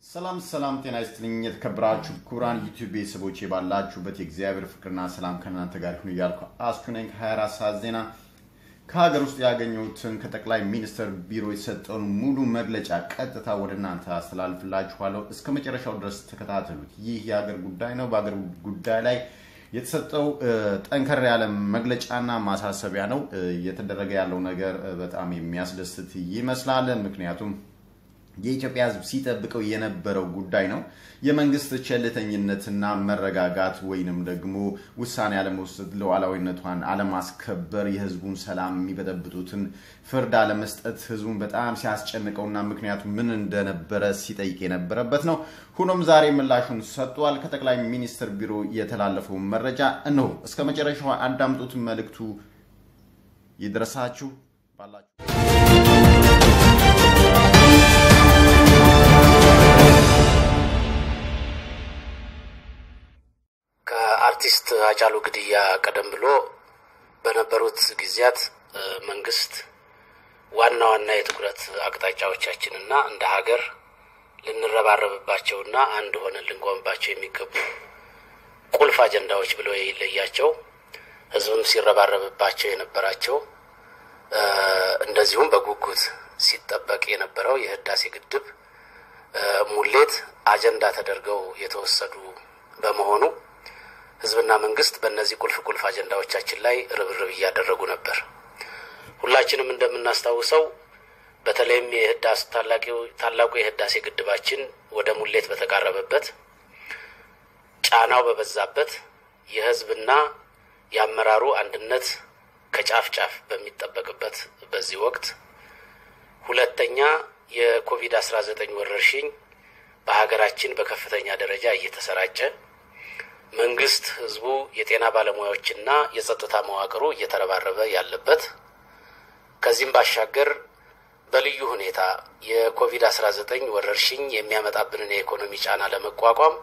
ሰላም ሰላም፣ ጤና ይስጥልኝ የተከበራችሁ ክቡራን ዩቲዩብ ቤተሰቦች ባላችሁበት የእግዚአብሔር ፍቅርና ሰላም ከእናንተ ጋር ይሁን እያልኩ አስቹ ነኝ። ከ24 ሰዓት ዜና ከሀገር ውስጥ ያገኘሁትን ከጠቅላይ ሚኒስትር ቢሮ የተሰጠውን ሙሉ መግለጫ ቀጥታ ወደ እናንተ አስተላልፍላችኋለሁ። እስከ መጨረሻው ድረስ ተከታተሉት። ይህ የሀገር ጉዳይ ነው። በሀገር ጉዳይ ላይ የተሰጠው ጠንከር ያለ መግለጫና ማሳሰቢያ ነው። እየተደረገ ያለው ነገር በጣም የሚያስደስት ይመስላል። ምክንያቱም የኢትዮጵያ ሕዝብ ሲጠብቀው የነበረው ጉዳይ ነው። የመንግስት ቸልተኝነትና መረጋጋት ወይንም ደግሞ ውሳኔ አለመውሰድ፣ ሉዓላዊነቷን አለማስከበር፣ የህዝቡን ሰላም የሚበጠብጡትን ፍርድ አለመስጠት ህዝቡን በጣም ሲያስጨንቀውና ምክንያቱ ምን እንደነበረ ሲጠይቅ የነበረበት ነው። ሆኖም ዛሬ ምላሹን ሰጥቷል። ከጠቅላይ ሚኒስትር ቢሮ የተላለፈው መረጃ እነሆ። እስከ መጨረሻው አዳምጡት። መልእክቱ ይድረሳችሁ ባላችሁ ከአርቲስት ሃጫሉ ግድያ ቀደም ብሎ በነበሩት ጊዜያት መንግስት ዋና ዋና የትኩረት አቅጣጫዎቻችንና እንደ ሀገር ልንረባረብባቸውና አንድ ሆነን ልንቆምባቸው የሚገቡ ቁልፍ አጀንዳዎች ብሎ የለያቸው ህዝብም ሲረባረብባቸው የነበራቸው እንደዚሁም በጉጉት ሲጠበቅ የነበረው የህዳሴ ግድብ ሙሌት አጀንዳ ተደርገው የተወሰዱ በመሆኑ ህዝብና መንግስት በእነዚህ ቁልፍ ቁልፍ አጀንዳዎቻችን ላይ ርብርብ እያደረጉ ነበር። ሁላችንም እንደምናስታውሰው በተለይም የህዳስ ታላቁ የህዳሴ ግድባችን ወደ ሙሌት በተቃረበበት ጫናው በበዛበት የህዝብና የአመራሩ አንድነት ከጫፍ ጫፍ በሚጠበቅበት በዚህ ወቅት ሁለተኛ የኮቪድ አስራ ዘጠኝ ወረርሽኝ በሀገራችን በከፍተኛ ደረጃ እየተሰራጨ መንግስት፣ ህዝቡ፣ የጤና ባለሙያዎችና የጸጥታ መዋቅሩ እየተረባረበ ያለበት ከዚህም ባሻገር በልዩ ሁኔታ የኮቪድ አስራ ዘጠኝ ወረርሽኝ የሚያመጣብንን የኢኮኖሚ ጫና ለመቋቋም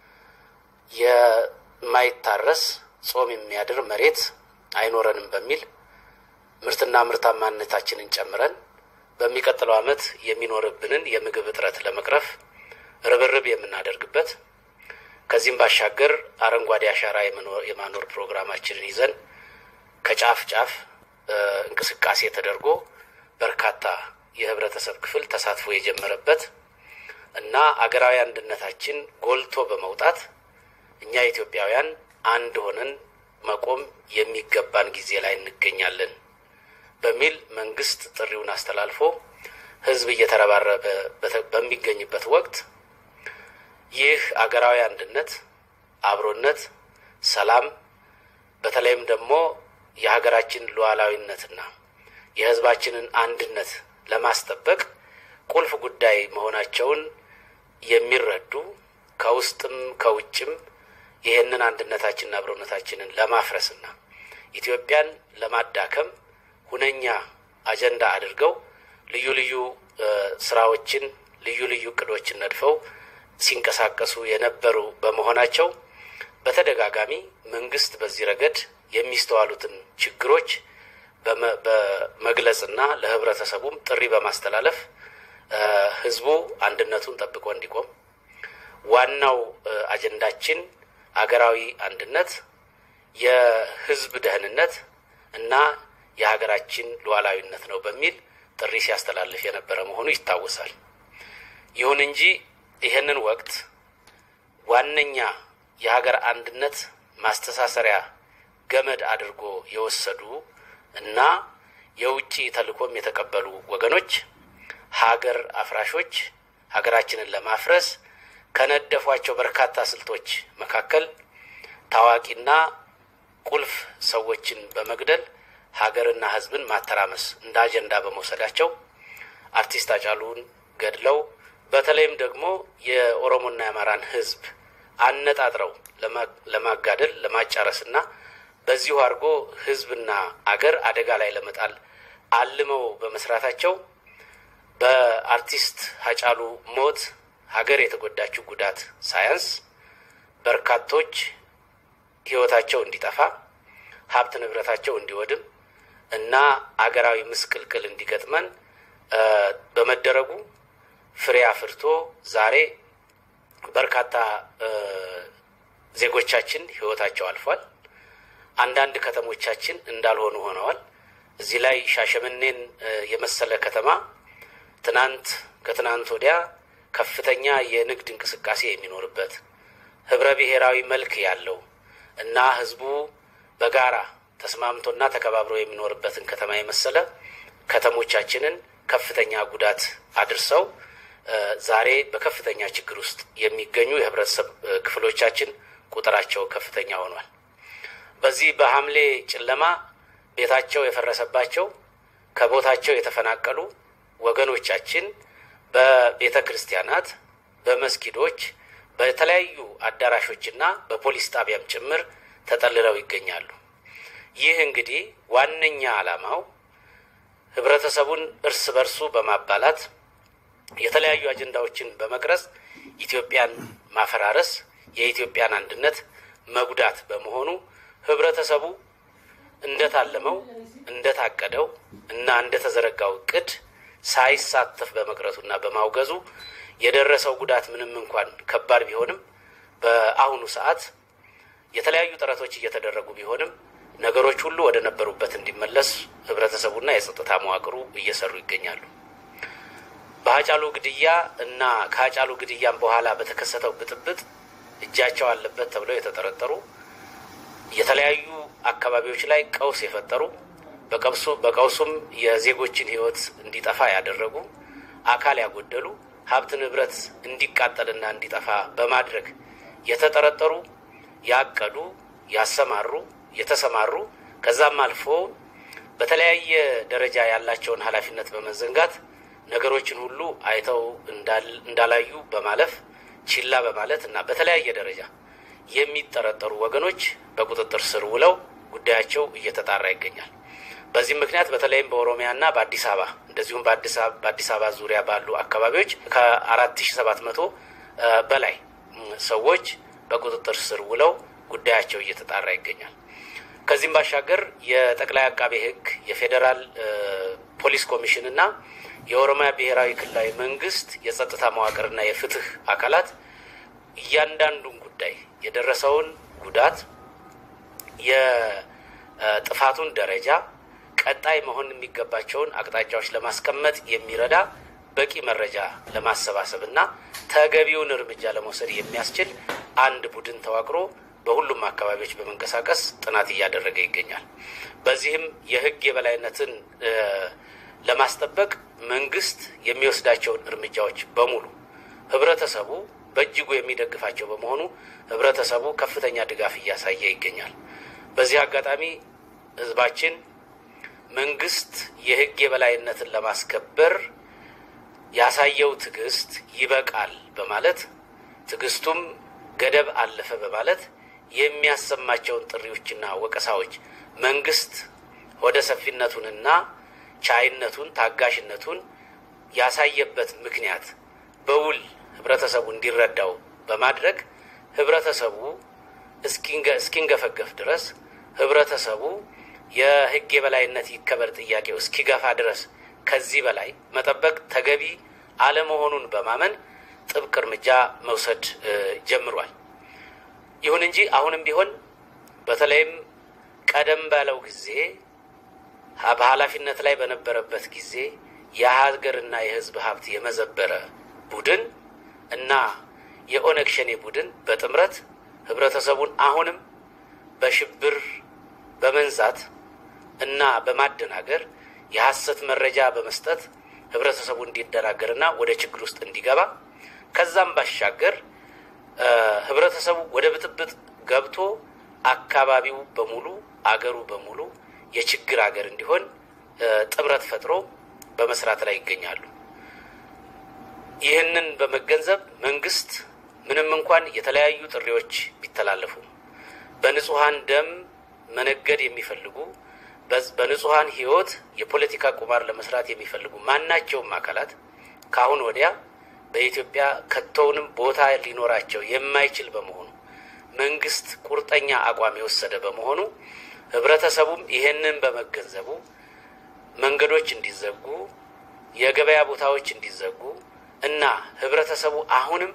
የማይታረስ ጾም የሚያድር መሬት አይኖረንም በሚል ምርትና ምርታማነታችንን ጨምረን በሚቀጥለው ዓመት የሚኖርብንን የምግብ እጥረት ለመቅረፍ ርብርብ የምናደርግበት ከዚህም ባሻገር አረንጓዴ አሻራ የማኖር ፕሮግራማችንን ይዘን ከጫፍ ጫፍ እንቅስቃሴ ተደርጎ በርካታ የህብረተሰብ ክፍል ተሳትፎ የጀመረበት እና አገራዊ አንድነታችን ጎልቶ በመውጣት እኛ ኢትዮጵያውያን አንድ ሆነን መቆም የሚገባን ጊዜ ላይ እንገኛለን በሚል መንግስት ጥሪውን አስተላልፎ ህዝብ እየተረባረበ በሚገኝበት ወቅት ይህ አገራዊ አንድነት፣ አብሮነት፣ ሰላም በተለይም ደግሞ የሀገራችን ሉዓላዊነትና የህዝባችንን አንድነት ለማስጠበቅ ቁልፍ ጉዳይ መሆናቸውን የሚረዱ ከውስጥም ከውጭም ይህንን አንድነታችንና አብሮነታችንን ለማፍረስና ኢትዮጵያን ለማዳከም ሁነኛ አጀንዳ አድርገው ልዩ ልዩ ስራዎችን ልዩ ልዩ እቅዶችን ነድፈው ሲንቀሳቀሱ የነበሩ በመሆናቸው በተደጋጋሚ መንግስት በዚህ ረገድ የሚስተዋሉትን ችግሮች በመግለጽና ለህብረተሰቡም ጥሪ በማስተላለፍ ህዝቡ አንድነቱን ጠብቆ እንዲቆም ዋናው አጀንዳችን አገራዊ አንድነት፣ የህዝብ ደህንነት እና የሀገራችን ሉዓላዊነት ነው በሚል ጥሪ ሲያስተላልፍ የነበረ መሆኑ ይታወሳል። ይሁን እንጂ ይህንን ወቅት ዋነኛ የሀገር አንድነት ማስተሳሰሪያ ገመድ አድርጎ የወሰዱ እና የውጭ ተልዕኮም የተቀበሉ ወገኖች ሀገር አፍራሾች ሀገራችንን ለማፍረስ ከነደፏቸው በርካታ ስልቶች መካከል ታዋቂና ቁልፍ ሰዎችን በመግደል ሀገርና ሕዝብን ማተራመስ እንደ አጀንዳ በመውሰዳቸው አርቲስት ሃጫሉን ገድለው በተለይም ደግሞ የኦሮሞና የአማራን ሕዝብ አነጣጥረው ለማጋደል ለማጫረስና በዚሁ አድርጎ ሕዝብና አገር አደጋ ላይ ለመጣል አልመው በመስራታቸው በአርቲስት ሃጫሉ ሞት ሀገር የተጎዳችው ጉዳት ሳያንስ በርካቶች ሕይወታቸው እንዲጠፋ ሀብት ንብረታቸው እንዲወድም እና አገራዊ ምስቅልቅል እንዲገጥመን በመደረጉ ፍሬ አፍርቶ ዛሬ በርካታ ዜጎቻችን ህይወታቸው አልፏል። አንዳንድ ከተሞቻችን እንዳልሆኑ ሆነዋል። እዚህ ላይ ሻሸመኔን የመሰለ ከተማ ትናንት ከትናንት ወዲያ ከፍተኛ የንግድ እንቅስቃሴ የሚኖርበት ህብረ ብሔራዊ መልክ ያለው እና ህዝቡ በጋራ ተስማምቶና ተከባብሮ የሚኖርበትን ከተማ የመሰለ ከተሞቻችንን ከፍተኛ ጉዳት አድርሰው ዛሬ በከፍተኛ ችግር ውስጥ የሚገኙ የህብረተሰብ ክፍሎቻችን ቁጥራቸው ከፍተኛ ሆኗል። በዚህ በሐምሌ ጨለማ ቤታቸው የፈረሰባቸው ከቦታቸው የተፈናቀሉ ወገኖቻችን በቤተ ክርስቲያናት፣ በመስጊዶች፣ በተለያዩ አዳራሾችና በፖሊስ ጣቢያም ጭምር ተጠልለው ይገኛሉ። ይህ እንግዲህ ዋነኛ ዓላማው ህብረተሰቡን እርስ በርሱ በማባላት የተለያዩ አጀንዳዎችን በመቅረጽ ኢትዮጵያን ማፈራረስ፣ የኢትዮጵያን አንድነት መጉዳት በመሆኑ ህብረተሰቡ እንደታለመው እንደታቀደው እና እንደተዘረጋው እቅድ ሳይሳተፍ በመቅረቱና በማውገዙ የደረሰው ጉዳት ምንም እንኳን ከባድ ቢሆንም በአሁኑ ሰዓት የተለያዩ ጥረቶች እየተደረጉ ቢሆንም ነገሮች ሁሉ ወደ ነበሩበት እንዲመለስ ህብረተሰቡና የጸጥታ መዋቅሩ እየሰሩ ይገኛሉ። በሀጫሉ ግድያ እና ከሀጫሉ ግድያም በኋላ በተከሰተው ብጥብጥ እጃቸው አለበት ተብለው የተጠረጠሩ የተለያዩ አካባቢዎች ላይ ቀውስ የፈጠሩ በቀውሱ በቀውሱም የዜጎችን ህይወት እንዲጠፋ ያደረጉ አካል ያጎደሉ ሀብት ንብረት እንዲቃጠልና እንዲጠፋ በማድረግ የተጠረጠሩ ያቀዱ፣ ያሰማሩ፣ የተሰማሩ ከዛም አልፎ በተለያየ ደረጃ ያላቸውን ኃላፊነት በመዘንጋት ነገሮችን ሁሉ አይተው እንዳላዩ በማለፍ ችላ በማለት እና በተለያየ ደረጃ የሚጠረጠሩ ወገኖች በቁጥጥር ስር ውለው ጉዳያቸው እየተጣራ ይገኛል። በዚህም ምክንያት በተለይም በኦሮሚያና በአዲስ አበባ እንደዚሁም በአዲስ አበባ ዙሪያ ባሉ አካባቢዎች ከአራት ሺ ሰባት መቶ በላይ ሰዎች በቁጥጥር ስር ውለው ጉዳያቸው እየተጣራ ይገኛል። ከዚህም ባሻገር የጠቅላይ አቃቤ ሕግ የፌዴራል ፖሊስ ኮሚሽን እና የኦሮሚያ ብሔራዊ ክልላዊ መንግስት የጸጥታ መዋቅርና የፍትህ አካላት እያንዳንዱን ጉዳይ የደረሰውን ጉዳት የጥፋቱን ደረጃ ቀጣይ መሆን የሚገባቸውን አቅጣጫዎች ለማስቀመጥ የሚረዳ በቂ መረጃ ለማሰባሰብ እና ተገቢውን እርምጃ ለመውሰድ የሚያስችል አንድ ቡድን ተዋቅሮ በሁሉም አካባቢዎች በመንቀሳቀስ ጥናት እያደረገ ይገኛል። በዚህም የህግ የበላይነትን ለማስጠበቅ መንግስት የሚወስዳቸውን እርምጃዎች በሙሉ ህብረተሰቡ በእጅጉ የሚደግፋቸው በመሆኑ ህብረተሰቡ ከፍተኛ ድጋፍ እያሳየ ይገኛል። በዚህ አጋጣሚ ህዝባችን መንግስት የህግ የበላይነትን ለማስከበር ያሳየው ትዕግስት ይበቃል በማለት ትዕግስቱም ገደብ አለፈ በማለት የሚያሰማቸውን ጥሪዎችና ወቀሳዎች መንግስት ወደ ሰፊነቱንና ቻይነቱን ታጋሽነቱን ያሳየበት ምክንያት በውል ህብረተሰቡ እንዲረዳው በማድረግ ህብረተሰቡ እስኪንገፈገፍ ድረስ ህብረተሰቡ የህግ የበላይነት ይከበር ጥያቄው እስኪገፋ ድረስ ከዚህ በላይ መጠበቅ ተገቢ አለመሆኑን በማመን ጥብቅ እርምጃ መውሰድ ጀምሯል። ይሁን እንጂ አሁንም ቢሆን በተለይም ቀደም ባለው ጊዜ በኃላፊነት ላይ በነበረበት ጊዜ የሀገርና የህዝብ ሀብት የመዘበረ ቡድን እና የኦነግ ሸኔ ቡድን በጥምረት ህብረተሰቡን አሁንም በሽብር በመንዛት እና በማደናገር የሐሰት መረጃ በመስጠት ህብረተሰቡ እንዲደናገርና ወደ ችግር ውስጥ እንዲገባ ከዛም ባሻገር ህብረተሰቡ ወደ ብጥብጥ ገብቶ አካባቢው በሙሉ አገሩ በሙሉ የችግር አገር እንዲሆን ጥምረት ፈጥሮ በመስራት ላይ ይገኛሉ። ይህንን በመገንዘብ መንግስት ምንም እንኳን የተለያዩ ጥሪዎች ቢተላለፉ በንጹሐን ደም መነገድ የሚፈልጉ በንጹሐን ህይወት የፖለቲካ ቁማር ለመስራት የሚፈልጉ ማናቸውም አካላት ከአሁን ወዲያ በኢትዮጵያ ከቶውንም ቦታ ሊኖራቸው የማይችል በመሆኑ መንግስት ቁርጠኛ አቋም የወሰደ በመሆኑ ህብረተሰቡም ይሄንን በመገንዘቡ መንገዶች እንዲዘጉ፣ የገበያ ቦታዎች እንዲዘጉ እና ህብረተሰቡ አሁንም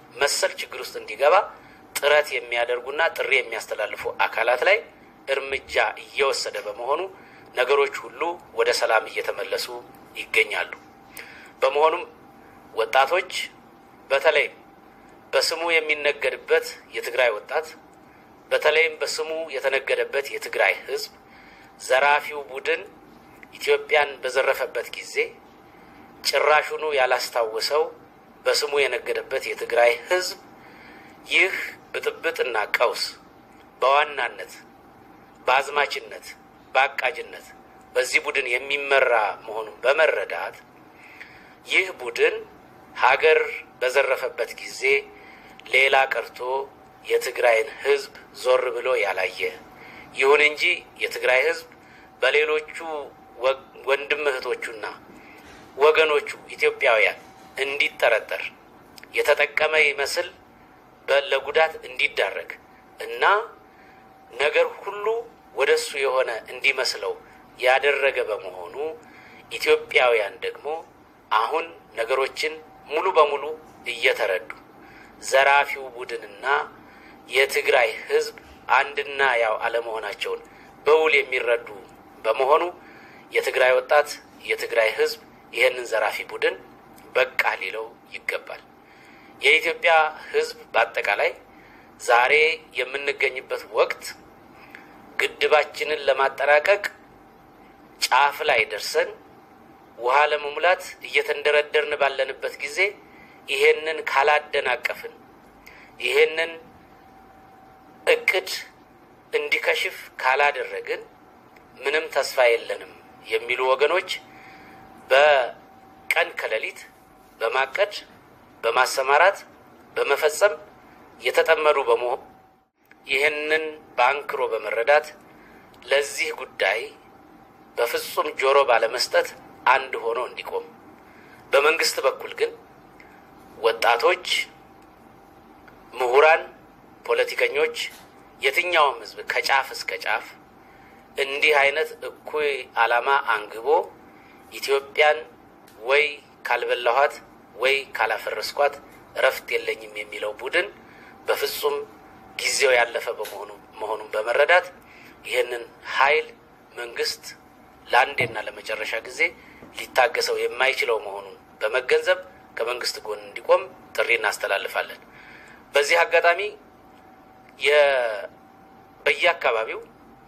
መሰል ችግር ውስጥ እንዲገባ ጥረት የሚያደርጉና ጥሪ የሚያስተላልፉ አካላት ላይ እርምጃ እየወሰደ በመሆኑ ነገሮች ሁሉ ወደ ሰላም እየተመለሱ ይገኛሉ። በመሆኑም ወጣቶች በተለይም በስሙ የሚነገድበት የትግራይ ወጣት በተለይም በስሙ የተነገደበት የትግራይ ሕዝብ ዘራፊው ቡድን ኢትዮጵያን በዘረፈበት ጊዜ ጭራሹኑ ያላስታወሰው በስሙ የነገደበት የትግራይ ሕዝብ ይህ ብጥብጥና ቀውስ በዋናነት በአዝማችነት በአቃጅነት በዚህ ቡድን የሚመራ መሆኑን በመረዳት ይህ ቡድን ሀገር በዘረፈበት ጊዜ ሌላ ቀርቶ የትግራይን ህዝብ ዞር ብሎ ያላየ ይሁን እንጂ የትግራይ ህዝብ በሌሎቹ ወንድም እህቶቹና ወገኖቹ ኢትዮጵያውያን እንዲጠረጠር የተጠቀመ ይመስል ለጉዳት እንዲዳረግ እና ነገር ሁሉ ወደ እሱ የሆነ እንዲመስለው ያደረገ በመሆኑ ኢትዮጵያውያን ደግሞ አሁን ነገሮችን ሙሉ በሙሉ እየተረዱ ዘራፊው ቡድንና የትግራይ ህዝብ አንድና ያው አለመሆናቸውን በውል የሚረዱ በመሆኑ የትግራይ ወጣት የትግራይ ህዝብ ይህንን ዘራፊ ቡድን በቃ ሊለው ይገባል። የኢትዮጵያ ህዝብ በአጠቃላይ ዛሬ የምንገኝበት ወቅት ግድባችንን ለማጠናቀቅ ጫፍ ላይ ደርሰን ውሃ ለመሙላት እየተንደረደርን ባለንበት ጊዜ ይሄንን ካላደናቀፍን ይሄንን እቅድ እንዲከሽፍ ካላደረግን ምንም ተስፋ የለንም የሚሉ ወገኖች በቀን ከሌሊት በማቀድ በማሰማራት በመፈጸም የተጠመዱ በመሆን ይህንን በአንክሮ በመረዳት ለዚህ ጉዳይ በፍጹም ጆሮ ባለመስጠት አንድ ሆኖ እንዲቆም፣ በመንግስት በኩል ግን ወጣቶች፣ ምሁራን፣ ፖለቲከኞች፣ የትኛውም ህዝብ ከጫፍ እስከ ጫፍ እንዲህ አይነት እኩይ ዓላማ አንግቦ ኢትዮጵያን ወይ ካልበላኋት ወይ ካላፈረስኳት እረፍት የለኝም የሚለው ቡድን በፍጹም ጊዜው ያለፈ በመሆኑ መሆኑን በመረዳት ይህንን ኃይል መንግስት ለአንዴና ለመጨረሻ ጊዜ ሊታገሰው የማይችለው መሆኑን በመገንዘብ ከመንግስት ጎን እንዲቆም ጥሪ እናስተላልፋለን። በዚህ አጋጣሚ በየአካባቢው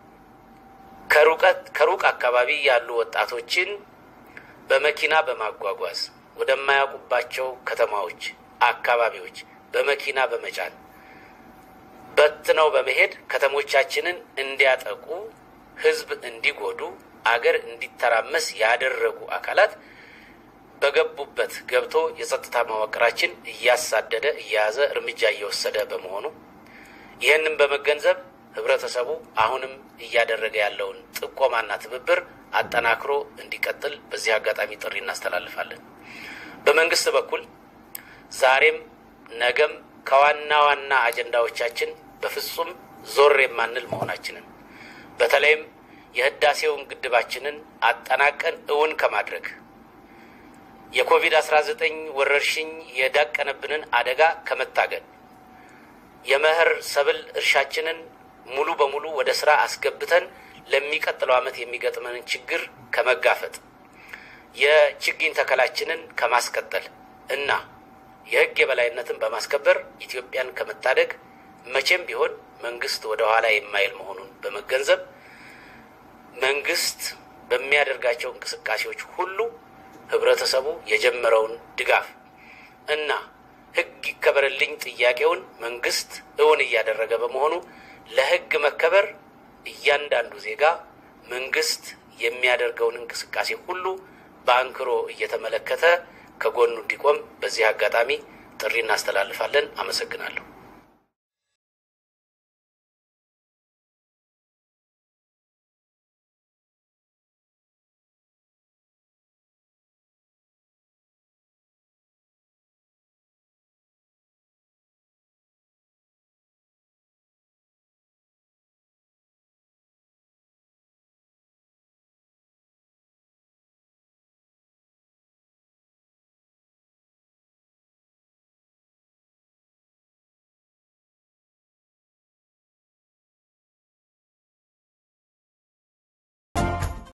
ከሩቅ አካባቢ ያሉ ወጣቶችን በመኪና በማጓጓዝ ወደማያውቁባቸው ከተማዎች፣ አካባቢዎች በመኪና በመጫን በትነው በመሄድ ከተሞቻችንን እንዲያጠቁ፣ ህዝብ እንዲጎዱ፣ አገር እንዲተራመስ ያደረጉ አካላት በገቡበት ገብቶ የጸጥታ መዋቅራችን እያሳደደ እየያዘ እርምጃ እየወሰደ በመሆኑ ይህንን በመገንዘብ ህብረተሰቡ አሁንም እያደረገ ያለውን ጥቆማና ትብብር አጠናክሮ እንዲቀጥል በዚህ አጋጣሚ ጥሪ እናስተላልፋለን። በመንግስት በኩል ዛሬም ነገም ከዋና ዋና አጀንዳዎቻችን በፍጹም ዞር የማንል መሆናችንን በተለይም የህዳሴውን ግድባችንን አጠናቀን እውን ከማድረግ የኮቪድ-19 ወረርሽኝ የዳቀነብንን አደጋ ከመታገል የመኸር ሰብል እርሻችንን ሙሉ በሙሉ ወደ ስራ አስገብተን ለሚቀጥለው ዓመት የሚገጥመንን ችግር ከመጋፈጥ የችግኝ ተከላችንን ከማስቀጠል እና የህግ የበላይነትን በማስከበር ኢትዮጵያን ከመታደግ መቼም ቢሆን መንግስት ወደ ኋላ የማይል መሆኑን በመገንዘብ መንግስት በሚያደርጋቸው እንቅስቃሴዎች ሁሉ ህብረተሰቡ የጀመረውን ድጋፍ እና ህግ ይከበርልኝ ጥያቄውን መንግስት እውን እያደረገ በመሆኑ ለህግ መከበር እያንዳንዱ ዜጋ መንግስት የሚያደርገውን እንቅስቃሴ ሁሉ በአንክሮ እየተመለከተ ከጎኑ እንዲቆም በዚህ አጋጣሚ ጥሪ እናስተላልፋለን። አመሰግናለሁ።